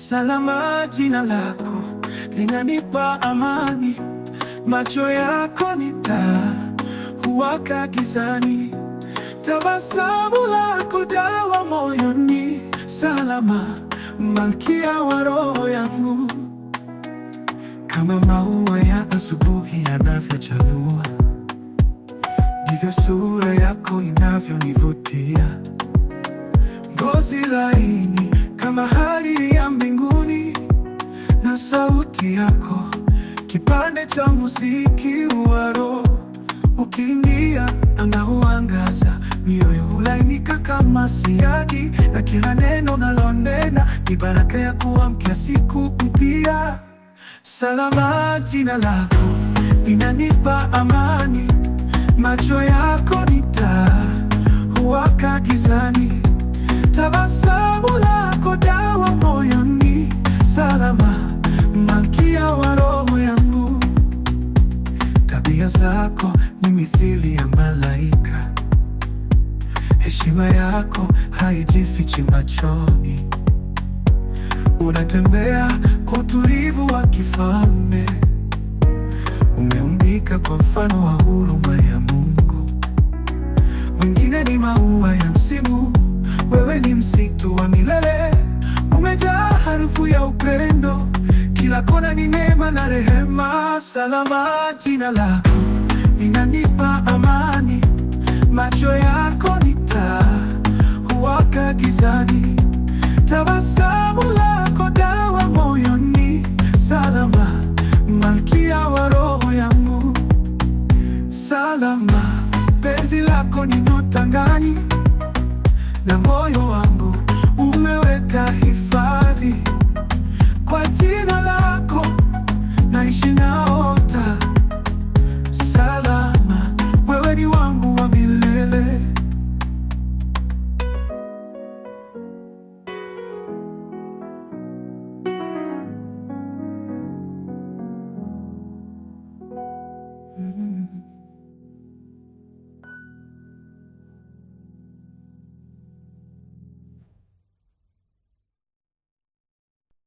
Salama, jina lako linanipa amani, macho yako ni taa huwaka gizani, tabasamu lako dawa moyoni. Salama, malkia wa roho yangu, kama maua ya asubuhi yanavyochanua, ndivyo sura yako inavyonivutia. Ngozi laini kama hariri ya mbinguni, na sauti yako kipande cha muziki wa roho. Ukiingia anga huangaza, mioyo hulainika kama siagi, na kila neno nalonena ni baraka ya kuamkia siku mpya. Salama, jina lako linanipa amani, macho yako ni taa huwaka gizani, tabasamu lako dawa moyoni. Salama, malkia wa roho yangu, tabia zako ni mithili ya malaika, heshima yako haijifichi machoni. Unatembea kwa utulivu wa kifalme, umeumbika kwa mfano wa huruma ya Mungu. Wengine ni maua ya msimu, wewe ni msitu wa milele, umejaa harufu ya upendo, kila kona ni neema na rehema. Salama, jina lako linanipa amani, macho yako ni taa huwaka gizani, tabasamu lako dawa moyoni. Salama, malkia wa roho yangu, salama, penzi lako ni nyota angani, na moyo wangu umeweka hifadhi kwa jina lako, naishi naota salama, wewe ni wangu wa milele. Mm.